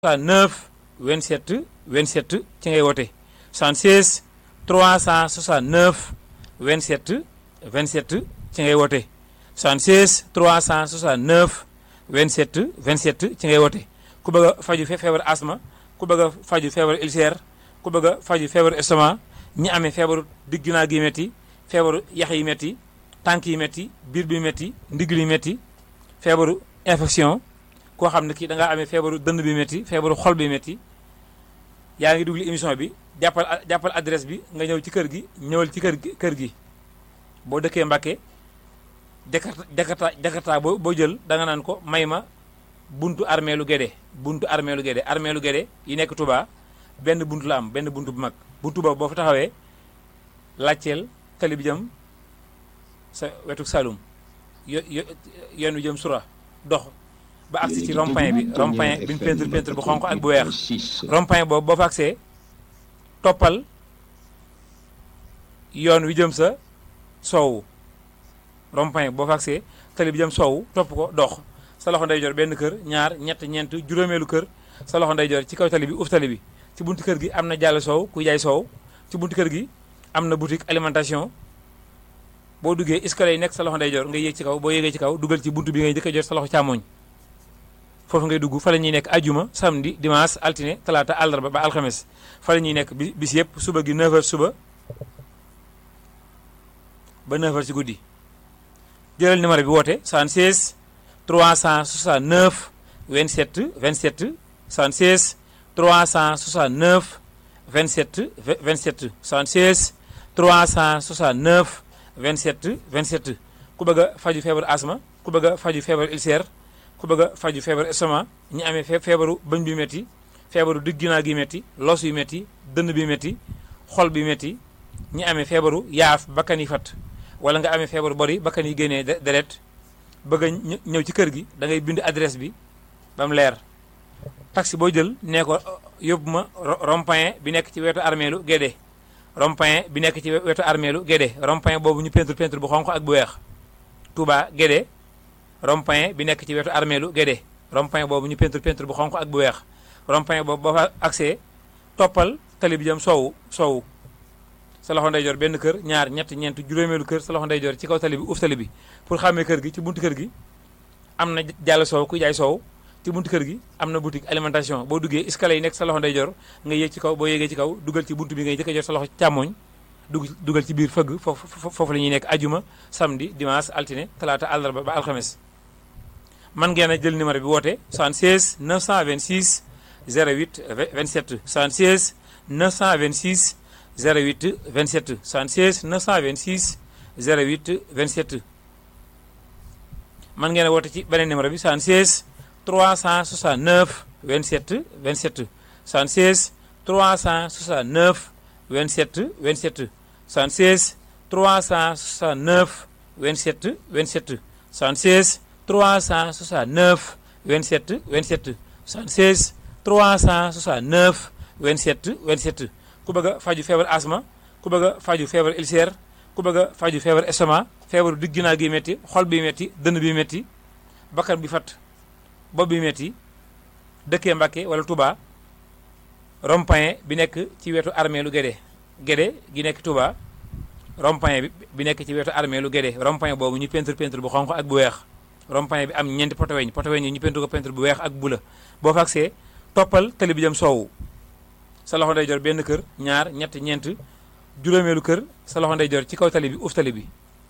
9 27 27 ci ngay woote 76 369 27 27 ci ngay woote 76 369 27 27 ci ngay woote ku bëgg a faju feebar asma ku bëgg a faju feebar ulcère ku bëgg a faju feebar estomac ñi amee feebaru digg ginnaaw gi métti feebaru yax yi métti tànk yi métti biir bi métti ndigg li métti feebaru infection koo xam ne kii da ngaa amee feebaru dënn bi métti feebaru xol bi métti yaa ngi dugli émission bi jàppal jàppal adresse bi nga ñëw ci kër gi ñëwal ci kër gi kër gi boo dëkkee Mbàkke jakarta jakarta jakarta boo boo jël da nga naan ko may ma buntu armée lu Gédé buntu armée lu Gédé armée lu Gédé yi nekk Touba benn buntu la am benn buntu bu mag buntu boobu boo fa taxawee laajteel tali bi jëm sa wetu Saloum yo yo yoon wi jëm Sura dox ba agsi ci rond-point bi rond-point bi ñu peinture peinture bu xonq ak bu weex rond-point boobu boo fa agsee toppal yoon wi jëm sa soowu rond-point boo fa agsee tali bi jëm soowu topp ko dox sa loxo ndeyjoor benn kër ñaar ñett ñeent juróomeelu kër sa loxo ndeyjoor ci kaw tali bi uuf tali bi ci buntu kër gi am na jàll soow kuy jaay soow ci buntu kër gi am na boutique alimentation boo duggee escalier yi nekk sa loxo ndeyjoor nga yéeg ci kaw boo yéegee ci kaw dugal ci buntu bi ngay njëkk a jot sa loxo càmmoñ foofu ngay dugg fa la ñuy nekk ajuma samedi dimanche altine talaata àllarba ba alxames fa la ñuy nekk bi bis yëpp suba gi 9h suba ba 9h ci guddi jëlal numéro bi woote 76 369 27 27 76 369 27 27 76 369 27 27 ku bëgg a faju feebaru asma ku bëgg a faju feebaru ulcère ku bëgg a faju feebaru estomac ñi amee feebaru bëñ bi métti feebaru digg ginnaaw gi métti los yu métti dënn bi métti xol bi métti ñi amee feebaru yaaf bakkan yi fat wala nga amee feebaru bori bakkan yi génnee deret bëgg a ñëw ci kër gi da ngay bind adresse bi ba mu leer taxi boo jël nee ko yóbbu ma rond-point bi nekk ci wetu armeelu Gédé rond-point bi nekk ci wetu armeelu Gédé rond-point boobu ñu peinture peinture bu xonq ak bu weex Touba Gédé rond-point bi nekk ci wetu armeelu Gédé rond-point boobu ñu peinture peinture bu xonq ak bu weex rond-point boobu boo fa accès toppal tali bi jëm soowu soowu sa loxo ndeyjoor benn kër ñaar ñett ñeent juróomeelu kër sa loxo ndeyjoor ci kaw tali bi uuf tali bi pour xàmmee kër gi ci buntu kër gi am na jàll soow kuy jaay soow ci buntu kër gi am na boutique alimentation boo duggee escalier yi nekk sa loxo ndeyjoor nga yéeg ci kaw boo yéegee ci kaw dugal ci buntu bi ngay jëkk a jot sa loxo càmmoñ dugg dugal ci biir fëgg foofu foofu la ñuy nekk ajuma samedi dimanche altine talaata àllarba ba alxames man ngeen a jël numéro bi woote 76 926 08 27 76 926 08 27 76 926 08 27 man ngeen a woote ci beneen numéro bi 76 369 27 27 76 369 27 27 76 369 27 27 76 369 27 27 76 369 27 27 ku bëgg a faju feebar asma ku bëgg a faju feebar ulcère ku bëgg a faju feebar estomac feebaru digg ginnaaw gi métti xol bi métti dënn bi métti bakkan bi fat bopp bi métti dëkkee Mbàkke wala Touba rond-point bi nekk ci wetu armée lu Gédé Gédé gi nekk Touba rond-point bi bi nekk ci wetu armée lu Gédé rond-point boobu ñu peinture peinture bu xonq ak bu weex rond-point bi am ñeenti poteweñ poteweñ yi ñu peinture ko peinture bu weex ak bu la boo fa agsee toppal tali bi jëm soowu sa loxo ndeyjoor benn kër ñaar ñett ñeent juróomeelu kër sa loxo ndeyjoor ci kaw tali bi uuf tali bi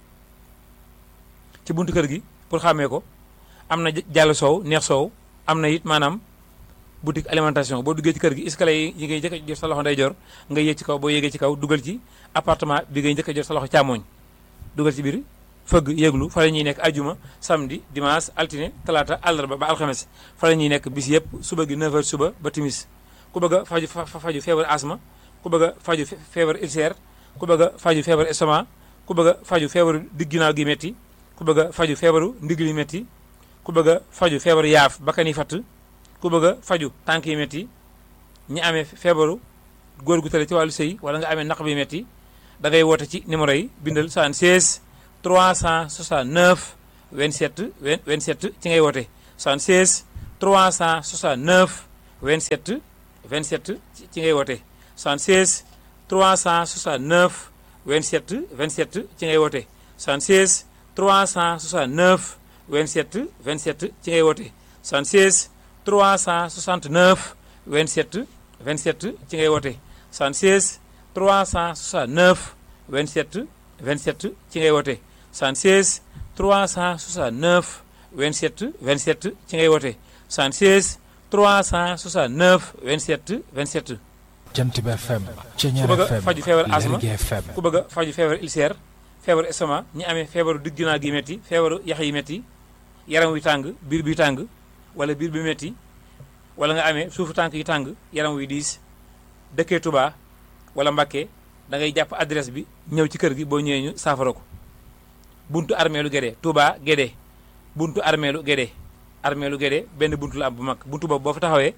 ci buntu kër gi pour xàmmee ko am na jàll soow neex soow am na it maanaam boutique alimentation boo duggee ci kër gi escalier yi ngay njëkk a jot sa loxo ndeyjoor nga yéeg ci kaw boo yéegee ci kaw dugal ci appartement bi ngay njëkk a jot sa loxo càmmooñ dugal ci biir fëgg yéeglu fa la ñuy nekk ajuma samedi dimanche altine talaata àllarba ba alxames fa la ñuy nekk bis yëpp suba gi 9h suba ba timis ku bëgg a faju faju feebar asma ku bëgg a faju feebar ulcère ku bëgg a faju feebar estomac ku bëgg a faju feebaru digg ginnaaw gi métti ku bëgg a faju feebaru ndigg li métti ku bëgg a faju feebaru yaaf bakkan yi fatt ku bëgg a faju tànk yi métti ñi amee feebaru góor gu tële ci wàllu sëy wala nga amee naq bi métti da ngay woote ci numéro yi bindal 76 369 27 27 ci ngay woote 76 369 27 27 ci ngay woote 76 369 27 27 ci ngay woote 76 369 27 27 ci ngay woote 76 369 27 27 ci ngay woote 76 369 27 27 ci ngay woote 76 369 27 27 ci ngay woote 76 369 27 27 Jant bi FM Ceñeer ku bëgg a FM faju feebar asma Lergui FM ku bëgg a faju feebar ulcère feebaru estomac ñi amee feebaru digg ginnaaw gi métti feebaru yax yi métti yaram wi tàng biir bi tàng wala biir bi métti wala nga amee suufu tànk yi tàng yaram wi diis dëkkee Touba wala Mbakke da ngay jàpp adresse bi ñëw ci kër gi boo ñëwee ñu saafara ko buntu armeelu Gédé Touba Gédé buntu armeelu Gédé armeelu Gédé benn buntu la am bu mag buntu boobu boo fa taxawee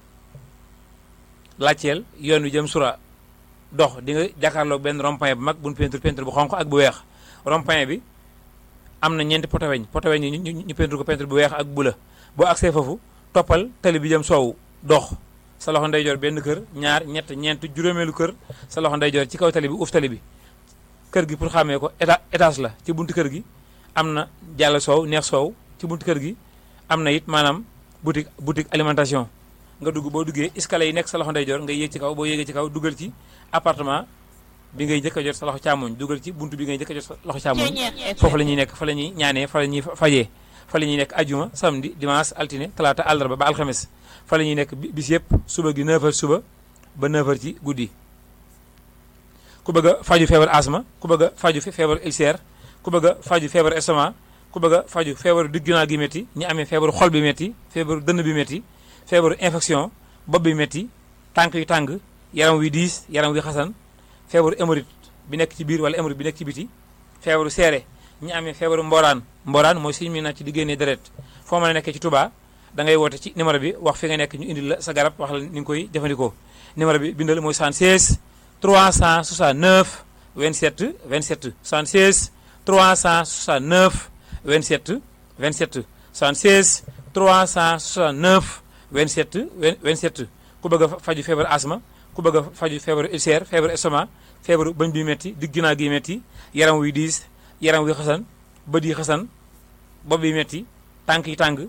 laajteel yoon wi jëm sura dox di nga jàkkaarloog benn rond-point bu mag bu ñu peinture peinture bu xonq ak bu weex rond-point bi am na ñeenti poto weñ poto weñ yi ñu ñu ñu peinture ko peinture bu weex ak bu la boo agsee foofu toppal tali bi jëm soowu dox sa loxo ndeyjoor benn kër ñaar ñett ñeent juróomeelu kër sa loxo ndeyjoor ci kaw tali bi uuf tali bi kër gi pour xàmmee ko éta étage la ci buntu kër gi am na jàll soow neex soow ci buntu kër gi am na it maanaam boutique boutique alimentation nga dugg boo duggee escalier yi nekk sa loxo ndeyjoor nga yéeg ci kaw boo yéegee ci kaw dugal ci appartement bi ngay njëkk a jot sa loxo càmmoñ dugal ci buntu bi ngay njëkk a jot sa loxo càmmoñ foofu la ñuy nekk fa la ñuy ñaanee fa la ñuy fajee fa la ñuy nekk ajuma samedi dimanche altine talaata àllarba ba alxames fa la ñuy nekk bi- bis yëpp suba gi 9h suba ba 9h ci guddi ku bëgg a faju feebar asma ku bëgg a faju fe- feebar ulcère ku bëgg a faju feebar estomac ku bëgg a faju feebaru digg ginnaaw gi métti ñi amee feebaru xol bi métti feebaru dënn bi métti feebaru infection bopp bi métti tànk yu tàng yaram wi diis yaram wi xasan feebaru hémorroïde bi nekk ci biir wala hémorroïde bi nekk ci biti feebaru seere ñi amee feebaru mboraan mboraan mooy suñu mi na ci di génnee deret foo mën a nekkee ci Touba da ngay woote ci numéro bi wax fi nga nekk ñu indil la sa garab wax la ni nga koy jëfandikoo numéro bi bindal mooy 76 369 27 27 76 369 27 27 76 369 27 27 ku bëgg a faju feebar asma ku bëgg a faju feebaru ulcère feebaru estomac feebaru bëñ bi métti digg ginnaaw gi métti yaram wi diis yaram wi xasan bët yi xasan bopp bi métti tànk yi tàng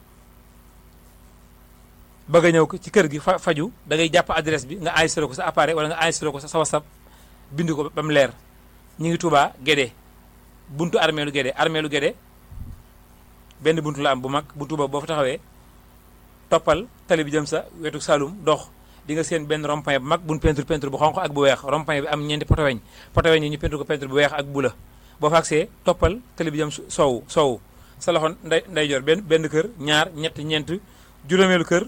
bëgg a ñëw ko ci kër gi fa faju da ngay jàpp adresse bi nga enregistré ko sa appareil wala nga enregistré ko sa sa WhatsApp bind ko ba mu leer ñu ngi Touba Guédé buntu armeelu Guédé armeelu Guédé benn buntu la am bu mag buntu boobu boo fa taxawee toppal tali bi jëm sa wetu Saloum dox di nga seen benn rond-point bu mag bu ñu peinture peinture bu xonq ak bu weex rond-point bi am ñeenti poto weñ poto weñ yi ñu peinture ko peinture bu weex ak bu la boo fa agsee toppal tali bi jëm su- soowu soowu sa loxo nday ndeyjoor benn benn kër ñaar ñett ñeent juróomeelu kër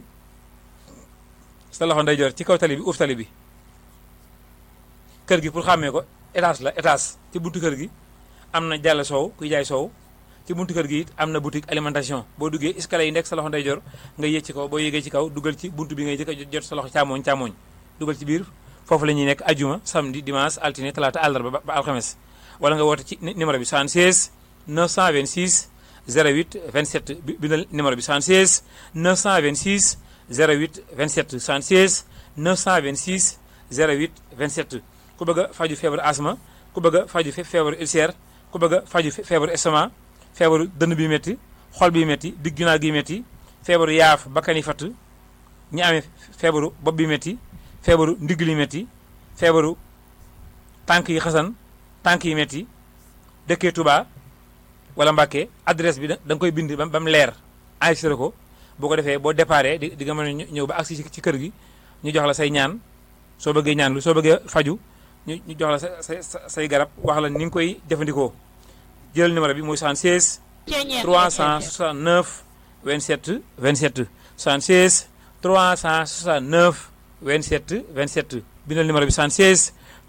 sa loxo ndeyjoor ci kaw tali bi uuf tali bi kër gi pour xàmmee ko étage la étage ci buntu kër gi am na jàll soow kuy jaay soow ci buntu kër gi it am na boutique alimentation boo duggee escalier yi nekk sa loxo ndeyjoor nga yéeg ci kaw boo yéegee ci kaw dugal ci buntu bi ngay jëkk a jot sa loxo càmmoñ càmmoñ dugal ci biir foofu la ñuy nekk ajuma samedi dimanche altine talaata àllarba ba ba alxames wala nga woote ci ni- numéro bi 76 926 08 27 bi bindal numéro bi 76 926 08 27 76 926 08 27 ku bëgg a faju feebaru asma ku bëgg a faju fe- feebaru ulcère ku bëgg a faju fe- feebaru estomac feebaru dënn bi métti xol bi métti digg ginnaaw gi métti feebaru yaaf bakkan yi fatt ñi amee feebaru bopp bi métti feebaru ndigg li métti feebaru tànk yi xasan tànk yi métti dëkkee Touba wala Mbàkke adresse bi da da nga koy bind ba ba mu leer enregistré ko boo ko defee boo déparé di di nga mën a ñë- ñëw ba agsi ci ci kër gi ñu jox la say ñaan soo bëggee ñaan lu soo bëggee faju ñu ñu jox la sa say sa- say garab wax la ni nga koy jëfandikoo jël numéro bi muy 76 369 27 27 76 369 27 27 bindal numéro bi 76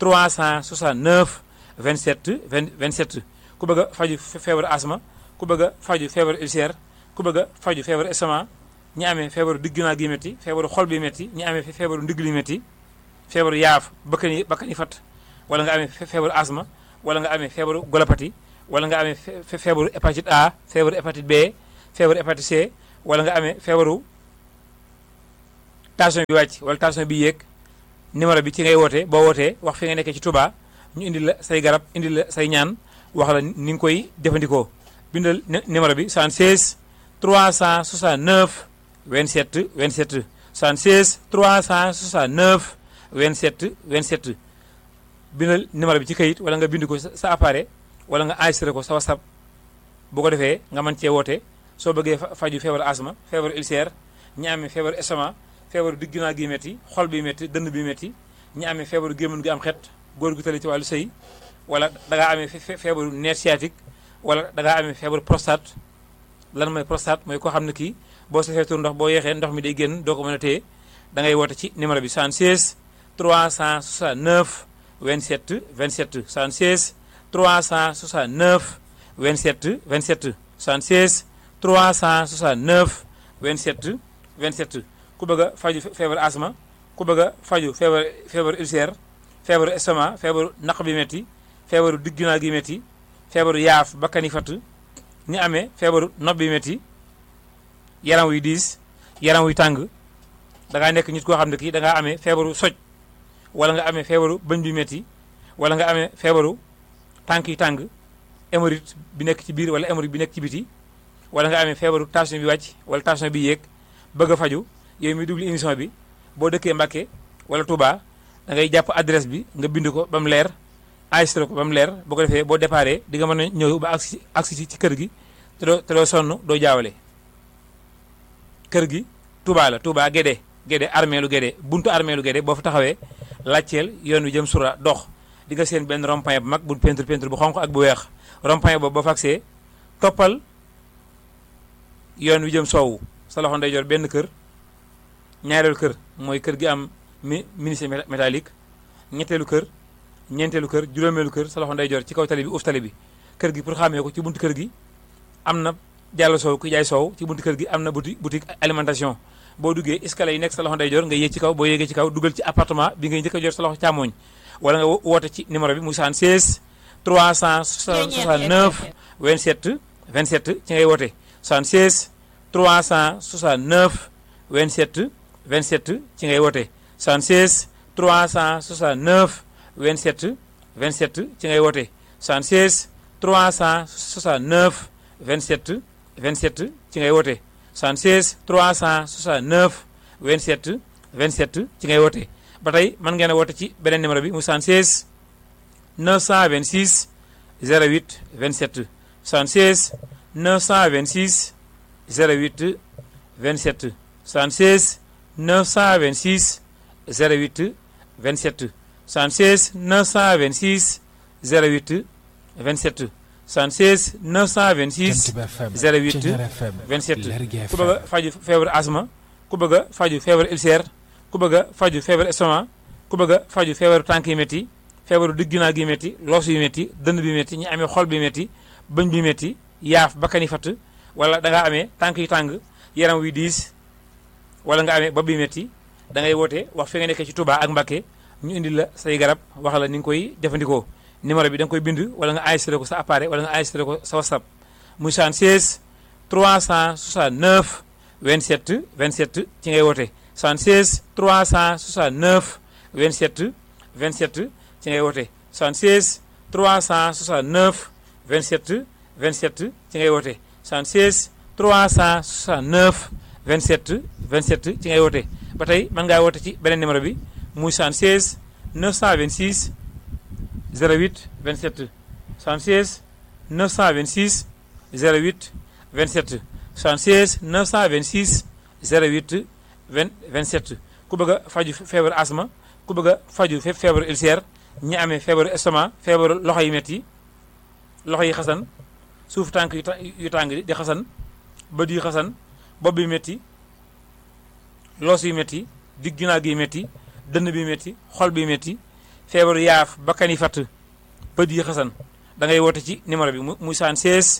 369 27 20 27 ku bëgg a faju fe- feebaru asma ku bëgg a faju feebaru ulcère ku bëgg a faju feebaru estomac ñi amee feebaru digg ginnaaw gi métti feebaru xol bi métti ñi amee fe- feebaru ndigg li métti feebaru yaaf bakkan yi bakkan yi fat wala nga amee fe- feebaru asma wala nga amee feebaru golopati wala nga amee fe- fe- feebaru hépatite A feebaru hépatite B feebaru hépatite C wala nga amee feebaru tension bi wàcc wala tension bi yéeg numéro bi ci ngay woote boo wootee wax fi nga nekkee ci Touba ñu indi la say garab indi la say ñaan wax la ni nga koy jëfandikoo bindal numéro bi 76 369 27 27 76 369 27 27 bindal numéro bi ci kayit wala nga bind ko sa appareil wala nga enregistré ko sa WhatsApp bu ko defee nga mën cee woote soo bëggee faju feebaru asma feebaru ulcère ñi amee feebaru estomac feebaru digg ginnaaw gi métti xol bi métti dënn bi métti ñi amee feebaru gémmiñ gi am xet góor gu tële ci wàllu sëy wala da ngaa amee feebaru nerf sciatique wala da ngaa amee feebaru prostate lan mooy prostate mooy koo xam ne kii boo safee tur ndox boo yeexee ndox mi day génn doo ko mën a téye da ngay woote ci numéro bi 76 369 27 27 76 369 27 27 76 369 27 27 ku bëgg a faju feebaru asma ku bëgg a faju feebar feebaru ulcère feebaru estomac feebaru naq bi métti feebaru digg ginnaaw gi métti feebaru yaaf bakkani fatt ñi amee feebaru nopp bi métti yaram wuy diis yaram wuy tàng da ngaa nekk nit koo xam ne kii da ngaa amee feebaru soj wala nga amee feebaru bëñ bi métti wala nga amee feebaru tànk yi tàng hémorroïde bi nekk ci biir wala hémorroïde bi nekk ci biti wala nga amee feebaru tension bi wàcc wala tension bi yéeg bëgg a faju yow mi duglu émission bi boo dëkkee Mbàkke wala Touba da ngay jàpp adresse bi nga bind ko ba mu leer enregistré ko ba mu leer boo ko defee boo déparé di nga mën a ñëw ba agsi agsi ci kër gi te doo te doo sonn doo jaawale kër gi Touba la Touba Guédé Guédé armée lu Guédé buntu armée lu Guédé boo fa taxawee laajteel yoon wi jëm sura dox di nga seen benn rond-point bu mag bu peinture peinture bu xonq ak bu weex rond-point boobu boo fa agsee toppal yoon wi jëm soowu sa loxo ndeyjoor benn kër ñaareelu kër mooy kër gi am mi ministre métallique ñetteelu kër ñeenteelu kër juróomeelu kër sa loxo ndeyjoor ci kaw tali bi uuf tali bi kër gi pour xàmmee ko ci buntu kër gi am na jàll soow ku jaay soow ci buntu kër gi am na boutique boutique alimentation boo duggee escalier yi nekk sa loxo ndeyjoor nga yéeg ci kaw boo yéegee ci kaw dugal ci appartement bi ngay njëkk a jot sa loxo càmmooñ wala nga woote ci numéro bi muy 76 369 27 27 ci ngay woote 76 369 27 27 ci ngay woote 76 369 27 27 ci ngay woote 76 369 27 27 ci ngay woote 76 369 27 27 ci ngay woote ba tey mën ngeen a woote ci beneen numéro bi mu 76 926 08 27 76 926 08 27 76 926 08 27 76 926 08 27 76 926 08 27 ku bëgg a faju feebaru asma ku bëgg a faju feebaru ulcère ku bëgg a faju feebaru estomac ku bëgg a faju feebaru tànk yi métti feebaru digg ginnaaw gi métti loos yu métti dënn bi métti ñi amee xol bi métti bëñ bi métti yaaf bakkani fatt wala da ngaa amee tànk yu tàng yaram wi diis wala nga amee bopp bi métti da ngay woote wax fi nga nekkee ci Touba ak Mbacké ñu indi la say garab wax la ni nga koy jëfandikoo numéro bi da nga koy bind wala nga enregistré ko sa appareil wala nga enregistré ko sa WhatsApp muy 76 369 27 27 ci ngay woote 76 369 27 27 ci ngay woote 76 369 27 27 ci ngay woote 76 369 27 27 ci ngay woote ba tey mën ngaa woote ci beneen numéro bi muy 76 926 08 27 76 926 08 27 76 926 08 20 27 ku bëgg a faju feebaru asma ku bëgg a faju feebaru ulcère ñi amee feebaru estomac feebaru loxo yi métti loxo yi xasan suuf tànk yu tàng di xasan bët yi xasan bopp bi métti loos yu métti digg ginnaaw gi métti dënn bi métti xol bi métti feebaru yaaf bakkan yi fatt bët yi xasan da ngay woote ci numéro bi mu muy 76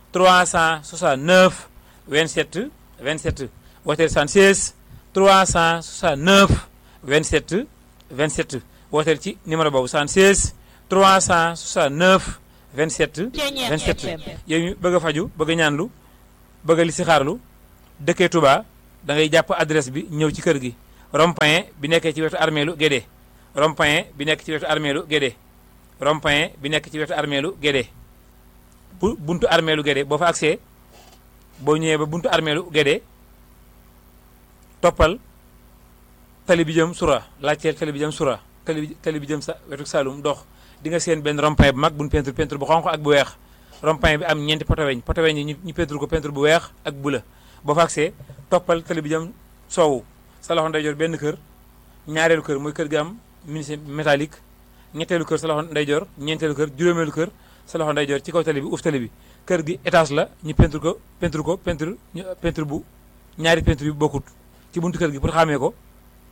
369 27 27 wooteel 76 369 27 27 wooteel ci numéro boobu 76 369 27 27 yow mi bëgg a faju bëgg a ñaanlu bëgg a listixaarlu dëkkee Touba da ngay jàpp adresse bi ñëw ci kër gi rond-point bi nekkee ci wetu armeelu Guédé rond-point bi nekk ci wetu armeelu Guédé rond-point bi nekk ci wetu armeelu Guédé bu buntu armeelu Guédé boo fa agsee boo ñëwee ba buntu armeelu Guédé toppal tali bi jëm sura laajteel tali bi jëm sura tali bi tali bi jëm sa wetu Saloum dox di nga seen benn rond-point bu mag bu ñu peinture peinture bu xonq ak bu weex rond-point bi am ñeenti poto weñ poto weñ yi ñu ñu peinture ko peinture bu weex ak bu la boo fa agsee toppal tali bi jëm soowu sa loxo ndeyjoor benn kër ñaareelu kër mooy kër gi am menuisier métallique ñetteelu kër sa loxo ndeyjoor ñeenteelu kër juróomeelu kër sa loxo ndeyjoor ci kaw tali bi uuf tali bi kër gi étage la ñu peinture ko peinture ko peinture ñu peinture bu ñaari peinture yu bokkut ci buntu kër gi pour xàmmee ko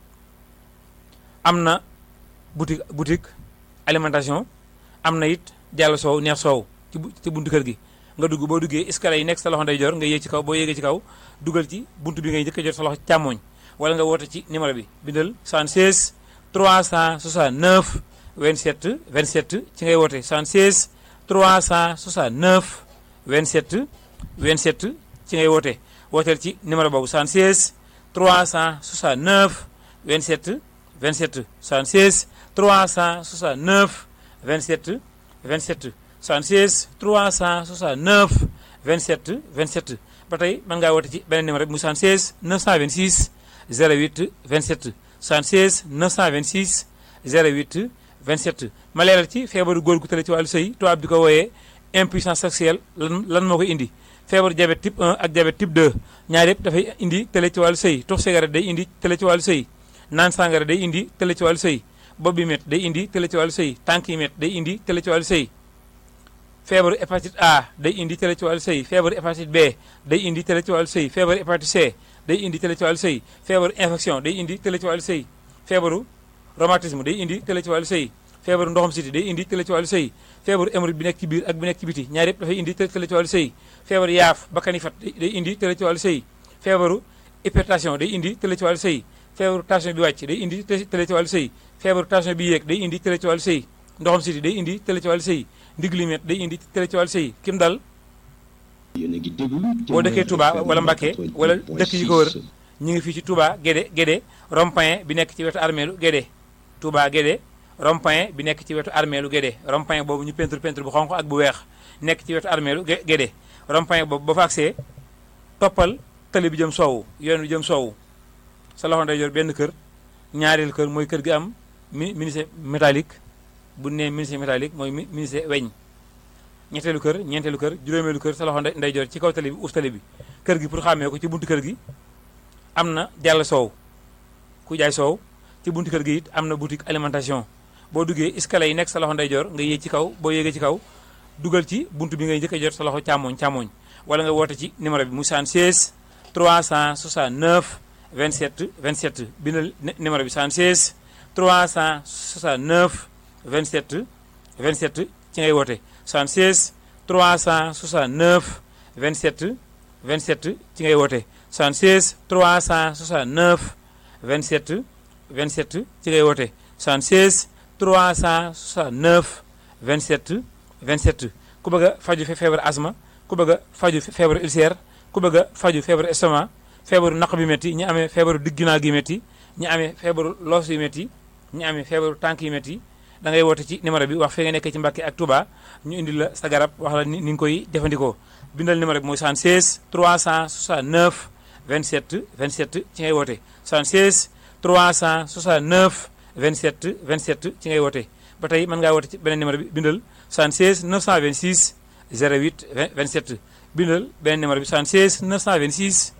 am na boutique boutique alimentation am na it jàll soow neex soow ci ci buntu kër gi nga dugg boo duggee escalier yi nekk sa loxo ndeyjoor nga yéeg ci kaw boo yéegee ci kaw dugal ci buntu bi ngay njëkk a jot sa loxo càmmooñ wala nga woote ci numéro bi bindal 76 369 27 27 ci ngay woote 76 369 27 27 ci ngay woote wooteel ci numéro boobu 76 369 27 27 76 369 27 27 76 369 27 27 ba tey mën ngaa woote ci beneen numéro bi mu 76 926 08 27 76 926 08 27 ma leeral ci feebaru góor gu tële ci wàllu sëy tubaab di ko wooyee impuissance sexuelle lan lan moo koy indi feebaru diabète type 1 ak diabète type 2 ñaar yëpp dafay indi tële ci wàllu sëy tux cigarette day indi tële ci wàllu sëy naan sàngara day indi tële ci wàllu sëy bopp bi met day indi tële ci wàllu sëy tànk yi met day indi tële ci wàllu sëy feebaru hépatite A day indi tële ci wàllu sëy feebaru hépatite B day indi tële ci wàllu sëy feebaru hépatite C day indi tële ci wàllu sëy feebaru infection day indi tële ci wàllu sëy feebaru rhumatisme day indi tële ci wàllu sëy feebaru ndoxam siti day indi tële ci wàllu sëy feebaru hémorroïde bi nekk ci biir ak bi nekk ci biti ñaar yëpp dafay indi tële ci wàllu sëy feebaru yaaf bakkani fat day indi tële ci wàllu sëy feebaru hypertension day indi tële ci wàllu sëy feebaru tension bi wàcc day indi tële ci wàllu sëy feebaru tension bi yéeg day indi tële ci wàllu sëy ndoxam siti day indi tële ci wàllu sëy ndiglimet day indi tële ci wàllu sëy kim dal boo dëkkee Touba wala Mbacké wala dëkk yi ko wër ñu ngi fii ci Touba Guédé Guédé rond-point bi nekk ci wetu armeelu Guédé Touba Guédé rond-point bi nekk ci wetu armeelu Guédé rond-point boobu ñu peinture peinture bu xonq ak bu weex nekk ci wetu armeelu Guédé rond-point boobu ba fa agsee toppal tali bi jëm soowu yoon bi jëm soowu sa loxo ndeyjoor benn kër ñaareel kër mooy kër gi am mi menuisier métallique bu nee menuisier métallique mooy menuisier weñ ñetteelu kër ñeenteelu kër juróomeelu kër sa loxo ndeyjoor ci kaw tali bi uuf tali bi kër gi pour xàmmee ko ci buntu kër gi am na jàll soow ku jaay soow ci buntu kër gi it am na boutique alimentation boo duggee escalier yi nekk sa loxo ndeyjoor nga yéeg ci kaw boo yéegee ci kaw dugal ci buntu bi ngay njëkk a jot sa loxo càmmooñ càmmooñ wala nga woote ci numéro bi mu 76 369 27 27 bindal numéro bi 76 369 27 27 ci ngay woote 76 369 27 27 ci ngay woote 76 369 27 27 ci ngay woote 76 369 27 27 ku bëgg a faju feebar asma ku bëgg a faju feebaru ulcère ku bëgg a faju feebaru estomac feebaru naq bi métti ñi amee feebaru digginaa gi métti ñi amee feebaru loos yu métti ñi amee feebaru tànk yi métti da ngay woote ci numéro bi wax fi nga nekkee ci Mbacké ak Touba ñu indi la sa garab wax la ni nga koy jëfandikoo bindal numéro bi mooy 76 369 27 27 ci ngay woote 76 369 27 27 ci ngay woote ba tey mën ngaa woote ci beneen numéro bi bindal 76 926 08 27 bindal beneen numéro bi 76 926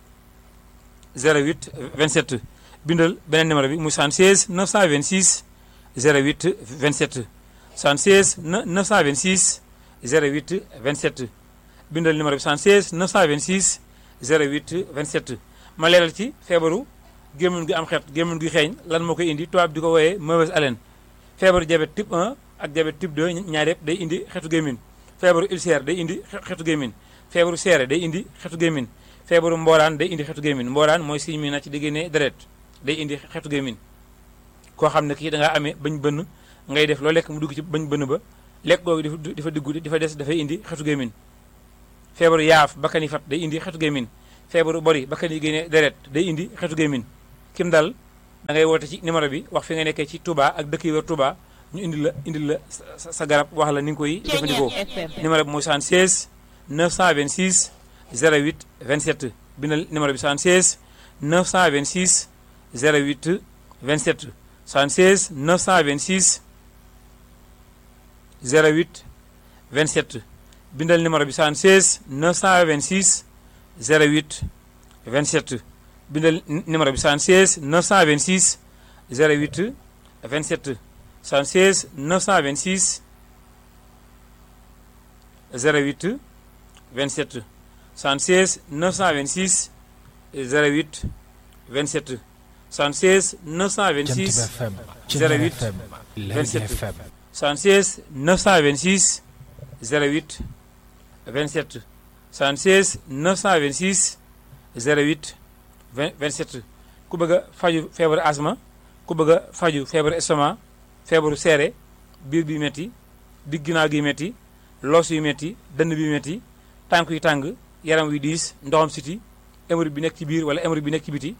08 27 bindal beneen numéro bi muy 76 926 08 27 76 926 08 27 bindal numéro bi 76 926 08 27 ma leeral ci feebaru gémmiñ gi am xeet gémmiñ gi xeeñ lan moo koy indi tubaab di ko wooyee mauvaise haleine feebaru diabète type 1 ak diabète type 2 ñaar yëpp day indi xeetu gémmiñ feebaru ulcère day indi xeetu gémmiñ feebaru seere day indi xeetu gémmiñ feebaru mbooraan day indi xeetu gémmiñ mbooraan mooy signe mi na ci di génnee deret day indi xeetu gémmiñ koo xam ne kii da ngaa amee bañ bënn ngay def loo lekk mu dugg ci bañ bënn ba lekk googu di fa dugg di fa des dafay indi xeetu gémmiñ feebaru yaaf bakkan yi fat day indi xeetu gémmiñ feebaru bori bakkan yi génnee deret day indi xeetu gémmiñ kim dal da ngay woote ci numéro bi wax fi nga nekkee ci Touba ak dëkk yi wër Touba ñu indil la indil la sa sa garab wax la ni nga koy jëfandikoo numéro bi mooy 76 926 08 27 bindal numéro bi 76 926 08 27 76 926 08 27 bindal numéro bi 76 926 08 27 bindal numéro bi 76 926 08 27 76 926 08 27 76 926 08 27 76 926 FM 08 FM 27 FM 76 926 08 27 76 926 08 20 27 ku bëgg a faju feebaru asma ku bëgg a faju feebaru estomac feebaru seere biir bi metti digg ginnaaw gi metti loos yu metti dënn bi metti tànk yu tàng yaram wi diis ndoxam siti émeri bi nekk ci biir wala émeri bi nekk ci biti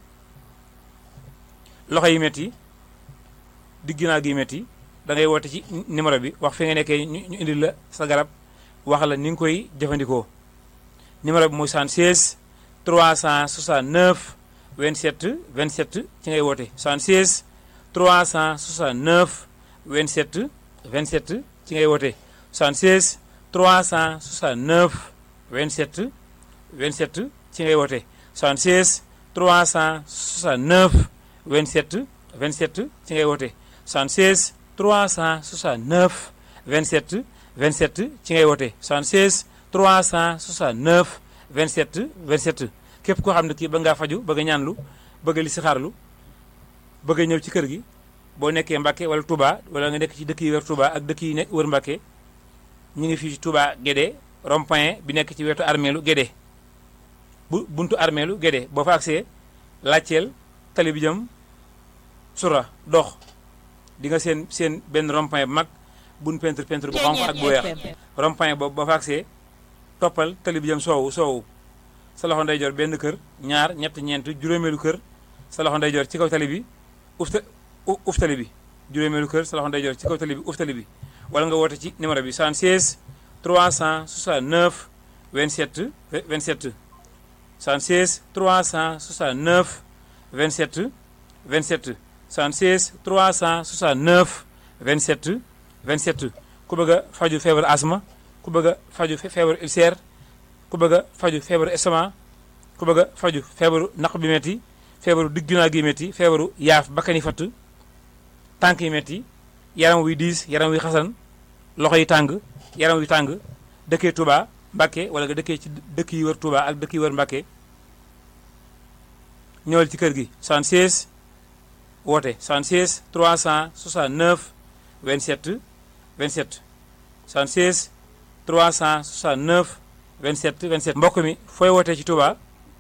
loxo yi metti digg ginnaaw gi metti da ngay woote ci numéro bi wax fi nga nekkee ñu ñu indil la sa garab wax la ni nga koy jëfandikoo numéro bi mooy 76 369 27 27 ci ngay woote 76 369 27 27 ci ngay woote 76 369 27 27 ci ngay woote 76 369 27 27 ci ngay woote 76 369 27 27 ci ngay woote 76 369 27 27 képp koo xam ne kii ba ngaa faju bëgg a ñaanlu bëgg a li si xaarlu bëgg a ñëw ci kër gi boo nekkee Mbàkke wala Touba wala nga nekk ci dëkk yi wër Touba ak dëkk yi nekk wër Mbàkke ñu ngi fii ci Touba Guédé rond-point bi nekk ci wetu armeelu Guédé bu buntu armeelu Guédé boo fa agsee laajteel tali bi jëm sura dox di nga seen seen benn rond-point bu mag buñ peinture peinture bu xonq ak bu weex rond-point boobu boo fa agsee toppal tali bi jëm soowu soowu sa loxo ndeyjoor benn kër ñaar ñett ñeent juróomeelu kër sa loxo ndeyjoor ci kaw tali bi uf ta uf tali bi juróomeelu kër sa loxo ndeyjoor ci kaw tali bi uf tali bi wala nga woote ci numéro bi 76 369 27 27 76 369 27 27 76 369 27 27 ku bëgg a faju feebar asma ku bëgg a faju feebaru ulcère ku bëgg a faju feebaru estomac ku bëgg a faju feebaru naq bi metti feebaru digg ginnaaw gi metti feebaru yaaf bakkani fatt tànk yi metti yaram wuy diis yaram wuy xasan loxo yi tàng yaram wuy tàng dëkkee Touba Mbàkke wala nga dëkkee ci dëkk yi wër Touba ak dëkk yi wër Mbàkke ñëwal ci kër gi 76 woote 76 369 27 27 76 369 27 27 mbokk mi fooy wootee ci Touba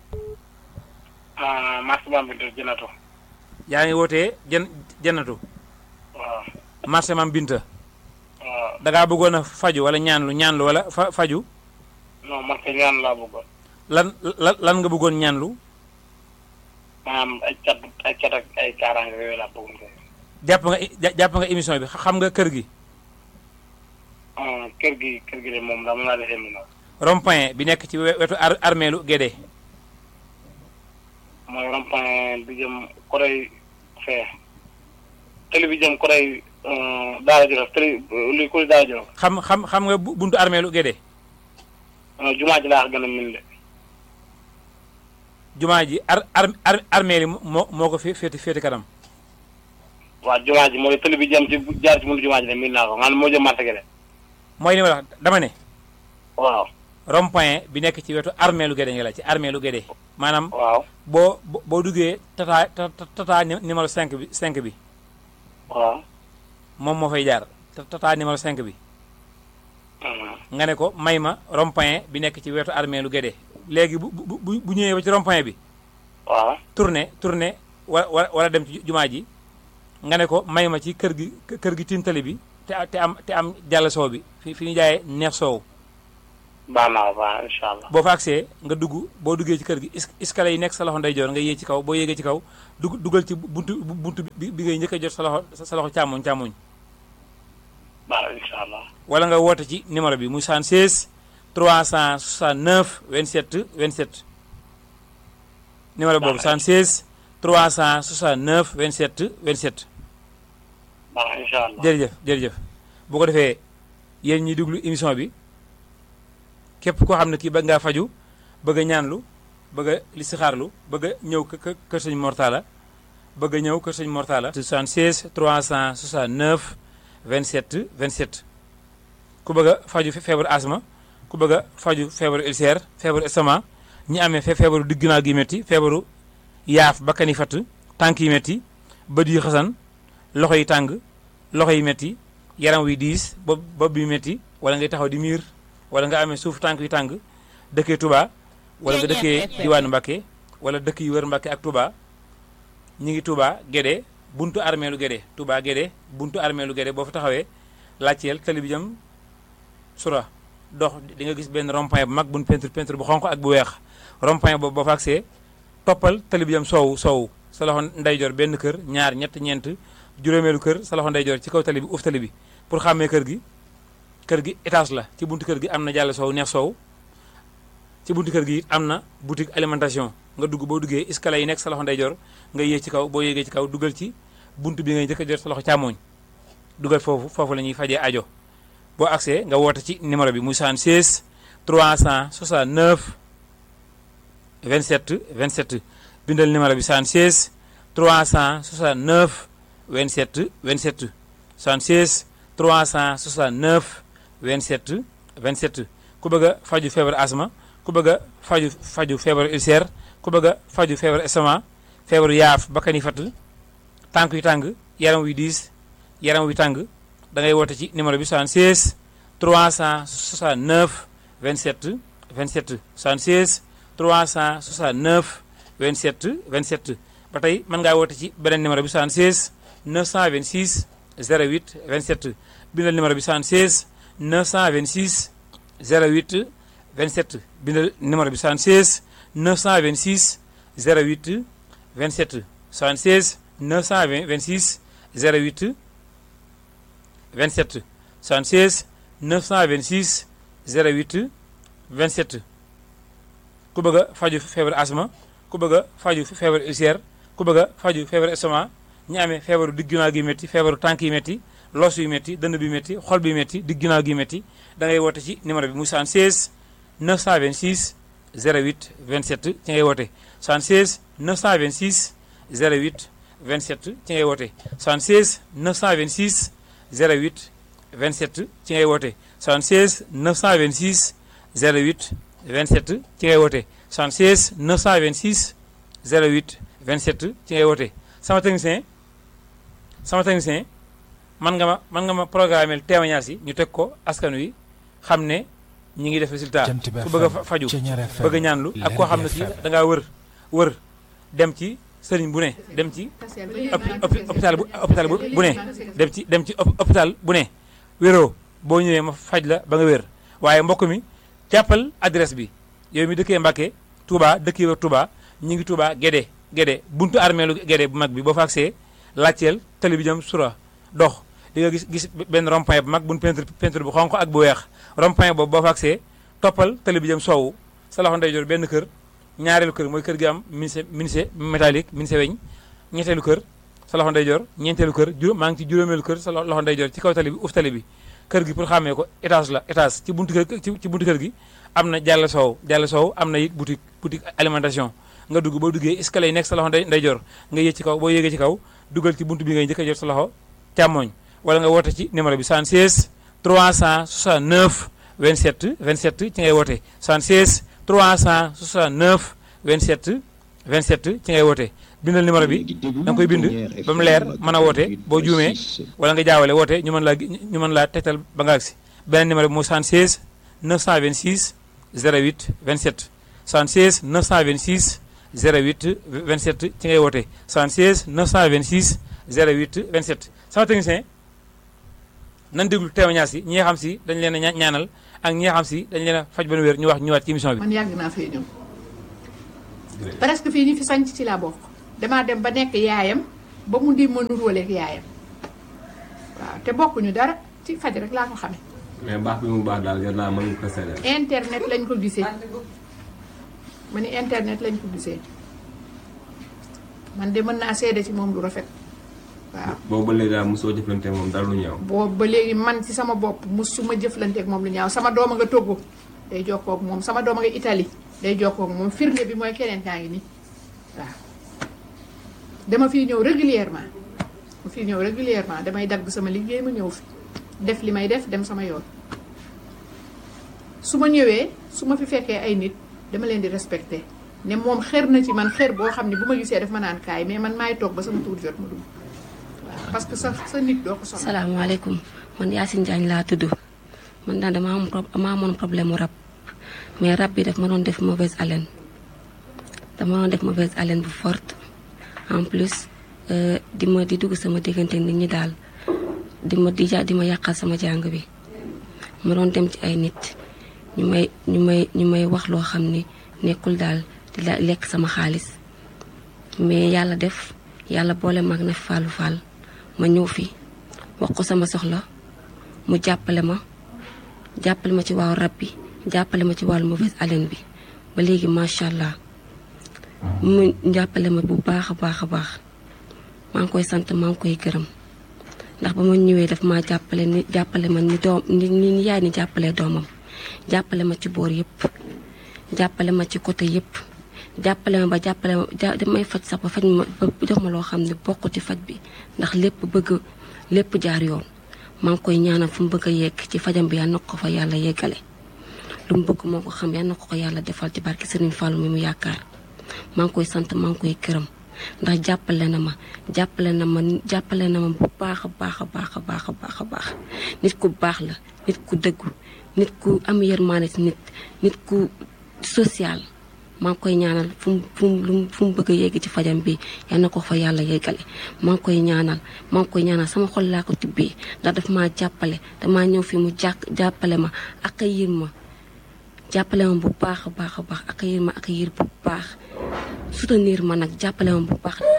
ah marché Bambilor Jënatu. yaa ngi wootee jën jënatu waaw marché Mam Binta waaw da ngaa bëggoon a faju wala ñaanlu ñaanlu wala fa faju non man kay ñaan laa bëggoon. lan lan lan nga bëggoon ñaanlu maanaam ay cat ay cat ak ay kaaraange yooyu laa bëggoon kay. jàpp nga ja- jàpp nga émission bi xam nga kër gi ah kër gi kër gi de moom daa mën naa defee mu rond-point bi nekk ci we- wetu ar armeelu Guédé mooy rond-point bi jëm côté fee. télé bi jëm côté Daara Jolof télé luy côté Daara Jolof. xam xam xam nga bu- buntu armeelu Guédé ah jumaa ji laa gën a min de. jumaa ji ar ar ar armeel yi moo moo ko fi féeti féeti kanam waaw jumaa ji mooy télé bi jëm ci jaar ci mënu jumaa ji de min naa ko maanaam moo jëm marché gi de. mooy li ma la wax dama ne waaw rond-point bi nekk ci wetu armeelu Guédé nga la ci armeelu Guédé maanaam waaw boo boo boo duggee tata tata tata ni- numéro 5 bi 5 bi waaw. moom moo fay jaar ta- tata numéro 5 bi ah nga ne ko may ma rond-point bi nekk ci wetu armeelu Guédé léegi bu bu bu bu ñëwee ba ci rond-point bi waaw. tourné tourné wa wa wala dem ci jumaa ji nga ne ko may ma ci kër gi kër gi tintali bi te te am te am jàll soow bi fi fi ñu jaayee neex soow baax naa baax incha allah. boo fa agsee nga dugg boo duggee ci kër gi es escalier yi nekk sa loxo ndeyjoor nga yéeg ci kaw boo yéegee ci kaw dugg dugal ci buntu buntu bi bi ngay njëkk a jot sa loxo sa loxo càmmoñ càmmoñ baax na incha allah. wala nga woote ci numéro bi muy 76 369 27 27 numéro boobu 76 369 27 27 baax na incha allah. jërëjëf jërëjëf bu ko defee yéen ñi déglu émission bi képp koo xam ne kii bëgg ngaa faju bëgg a ñaanlu bëgg a listixaarlu bëgg a ñëw kë kër sëñ Mortala bëgg a ñëw kër sëñ Mortala 76 369 27 27 ku bëgg a faju feebaru asma ku bëgg a faju feebaru ulcère feebaru estomac ñi amee fe feebaru digg ginnaaw gi métti feebaru yaaf bakkan yi fatt tànk yi métti bët yi xasan loxo yi tàng loxo yi métti yaram wi diis bopp bopp bi métti wala ngay taxaw di miir wala nga amee suuf tànk yu tàng dëkkee Touba wala nga dëkkee diwaanu Mbakke wala dëkk yu wër Mbakke ak Touba ñi ngi Touba Gédé buntu armeelu Gédé Touba Gédé buntu armeelu Gédé boo fa taxawee laajteel tali bi jëm sura dox di nga gis benn rond-point bu mag buñ peinture peinture bu xonq ak bu weex rond-point boobu boo fa agsee toppal tali bi jëm soowu soowu sa loxo ndeyjoor benn kër ñaar ñett ñeent juróomeelu kër sa loxo ndeyjoor ci kaw tali bi uuf tali bi pour xàmmee kër gi kër gi étage la ci buntu kër gi am na jàll soow neex soow ci buntu kër gi am na boutique alimentation nga dugg boo duggee escalier yi nekk sa loxo ndeyjoor nga yéeg ci kaw boo yéegee ci kaw dugal ci buntu bi ngay njëkk a jot sa loxo càmmooñ dugal foofu foofu la ñuy fajee ajo boo accès nga woote ci numéro bi muy 76 369 27 27 bindal numéro bi 76 369 27 27 76 369 27 27 ku bëgg a faju feebar asma ku bëgg a faju faju feebaru ulcère ku bëgg a faju feebaru estomac feebaru yaaf bakkan yi fatt tànk yu tàng yaram wi diis yaram wi tàng da ngay woote ci numéro bi 76 369 27 27 76 369 27 27 ba tey mën ngaa woote ci beneen numéro bi 76 926 08 27 bindal numéro bi 76 926 08 27 bindal numéro bi 76 926 08 27 76 926 08 27 76 926 08 27 ku bëgg a faju feebar asma ku bëgg a faju feebar ulcère ku bëgg a faju feebar estomac ñi amee feebaru digg ginnaaw gi métti feebaru tànk yi métti los yu métti dënn bi métti xol bi métti digg ginnaaw gi métti da ngay woote ci numéro bi muy 76 926 08 27 ci ngay woote 76 926 08 27 ci ngay woote 76 926 08 27 ci ngay woote 76 926 08 27 ci ngay woote 76 926 08 27 ci ngay woote sama technicien sama technicien man nga ma man nga ma programmeel témoignage yi ñu teg ko askan wi xam ne ñi ngi def résultat ku bëgg a faju bëgg a ñaanlu ak koo xam ne si da ngaa wër wër dem ci sëriñ bu ne dem ci hôpital bu hôpital bu ne dem ci dem ci hôpital bu ne wéroo boo ñëwee ma faj la ba nga wér waaye mbokk mi jàppal adresse bi yow mi dëkkee Mbàkke Touba dëkkee wër Touba ñu ngi Touba Gédé Gédé buntu armeelu Gédé bu mag bi boo fa agsee laajteel tali bi jëm sura dox di nga gis gis benn rond-point bu mag buñ peinture peinture bu xonq ak bu weex rond-point boobu boo fa agsee toppal tali bi jëm soowu sa loxo ndeyjoor benn kër ñaareelu kër mooy kër gi am menuisier menuisier métallique menuisier weñ ñetteelu kër sa loxo ndeyjoor ñeenteelu kër juróom maa ngi ci juróomeelu kër sa loxo ndeyjoor ci kaw tali bi uf tali bi kër gi pour xàmmee ko étage la étage ci buntu kër ci buntu kër gi am na jàll soow jàll soow am na it boutique boutique alimentation nga dugg boo duggee escalier yi nekk sa loxo ndeyjoor nga yéeg ci kaw boo yéegee ci kaw dugal ci buntu bi ngay njëkk a jot sa loxo càmmooñ wala nga woote ci numéro bi 76 369 27 27 ci ngay woote 76 369 27 27 ci ngay woote bindal numéro bi da nga koy bind ba mu leer mën a woote boo juumee wala nga jaawale woote ñu mën laa ñu mën laa tegtal ba nga agsi beneen numéro bi mooy 76 926 08 27 76 926 08 27 ci ngay woote 76 926 08 27 sama technicien nan déglu témoignage yi ñi nga xam si dañ leen a ñaanal ak ñi nga xam si dañ leen a faj ba nu wér ñu wax ñëwaat ci émission bi man yàgg naa fee ñëw presque fii ñi fi sanc ci laa bokk damaa dem ba nekk yaayam ba mu di ma nuróoleeg yaayam waaw te bokkuñu dara ci faj rek laa ko xamee mais baax bi mu baax daal yor naa mën nga ko seddal. internet lañ ko gisee ma ni internet lañ ko gisee man de mën naa seede ci moom lu rafet waaw boobu ba léegi daal mosoo jëflante moom dara lu ñëw. boobu ba léegi man ci sama bopp musuma jëflanteeg moom lu ñaaw sama doom a nga Togo day jokkoo ak moom sama doom a nga Italie day jokkoo ak moom firnde bi mooy keneen kaa ngi nii waaw dama fiy ñëw régulièrement ma fiy ñëw régulièrement damay dagg sama liggéey ma ñëw fi def li may def dem sama yoon su ma ñëwee su ma fi fekkee ay nit dama leen di respecté ne moom xër na ci man xër boo xam ne bu ma gisee daf ma naan kaay mais man maay toog ba sama tuur jot ma dugg waaw parce que sa sa nit doo ko soxla. salaamaaleykum man Yacine Diagne laa tudd man daal dama am pro dama amoon problème mu rab mais rab bi daf ma doon def mauvaise haleine dama doon def mauvaise haleine bu forte en plus di ma di dugg sama diggante nit ñi daal di ma di ja di ma yàqal sama jàng bi ma doon dem ci ay nit ñu may ñu may ñu may wax loo xam ni nekkul daal di la lekk sama xaalis mais yàlla def yàlla boole mag na fàllu fàll ma ñëw fi wax ko sama soxla mu jàppale ma jàppale ma ci wàllu rab bi jàppale ma ci wàllu mauvaise haleine bi ba léegi macha allah mu jàppale ma bu baax a baax a baax maa ngi koy sant maa ngi koy gërëm ndax ba ma ñëwee daf maa jàppale ni jàppale ma ni doom ni ni yaay ni jàppale doomam jàppale ma ci boor yëpp jàppale ma ci côté yëpp jàppale ma ba jàppale ma damay faj sax ba faj ma ba jox ma loo xam ne bokk ci faj bi ndax lépp bëgg lépp jaar yoon maa ngi koy ñaanal fu mu bëgg a yegg ci fajam bi yal na ko fa yàlla yeggale lu mu bëgg moo ko xam yal na ko ko yàlla defal ci barke Serigne Fallou mi mu yaakaar maa ngi koy sant maa ngi koy këram ndax jàppale na ma jàppale na ma jàppale na ma bu baax a baax a baax a baax a baax a baax nit ku baax la nit ku dëggu nit ku am yërmaane ci nit nit ku social maa ngi koy ñaanal fu mu fu mu fu mu bëgg a yegg ci fajam bi yal na ko fa yàlla yeggale maa ngi koy ñaanal maa ngi koy ñaanal sama xol laa ko tibbee ndax daf maa jàppale damaa ñëw fi mu jàkk jàppale ma ak yir ma jàppale ma bu baax a baax a baax ak yir ma ak yir bu baax soutenir ma nag jàppale ma bu baax